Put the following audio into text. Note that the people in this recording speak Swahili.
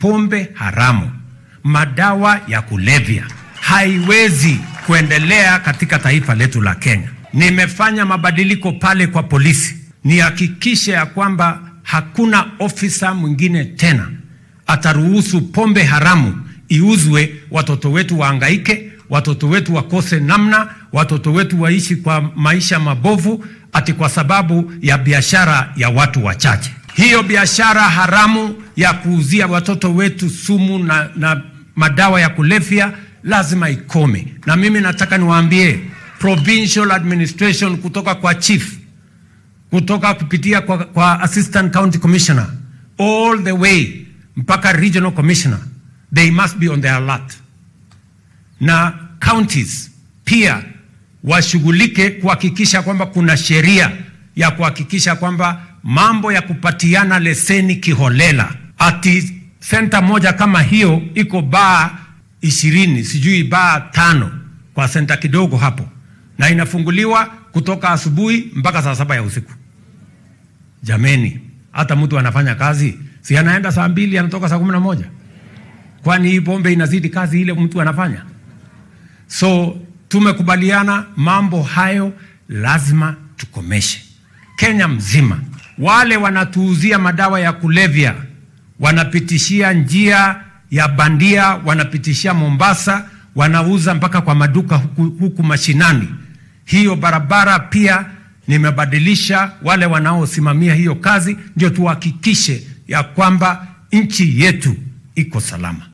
pombe haramu, madawa ya kulevya haiwezi kuendelea katika taifa letu la Kenya. Nimefanya mabadiliko pale kwa polisi, nihakikishe ya kwamba hakuna ofisa mwingine tena ataruhusu pombe haramu iuzwe, watoto wetu waangaike, watoto wetu wakose namna, watoto wetu waishi kwa maisha mabovu, ati kwa sababu ya biashara ya watu wachache. Hiyo biashara haramu ya kuuzia watoto wetu sumu na, na madawa ya kulevya lazima ikome, na mimi nataka niwaambie provincial administration kutoka kwa chief kutoka kupitia kwa, kwa assistant county commissioner all the way mpaka regional commissioner they must be on their alert, na counties pia washughulike kuhakikisha kwamba kuna sheria ya kuhakikisha kwamba mambo ya kupatiana leseni kiholela, ati senta moja kama hiyo iko baa ishirini sijui baa tano kwa senta kidogo hapo, na inafunguliwa kutoka asubuhi mpaka saa saba ya usiku. Jameni, hata mtu anafanya kazi si anaenda saa mbili anatoka saa kumi na moja Kwani hii pombe inazidi kazi ile mtu anafanya? So tumekubaliana mambo hayo lazima tukomeshe Kenya mzima. Wale wanatuuzia madawa ya kulevya wanapitishia njia ya bandia, wanapitishia Mombasa, wanauza mpaka kwa maduka huku, huku mashinani. Hiyo barabara pia nimebadilisha wale wanaosimamia hiyo kazi, ndio tuhakikishe ya kwamba nchi yetu iko salama.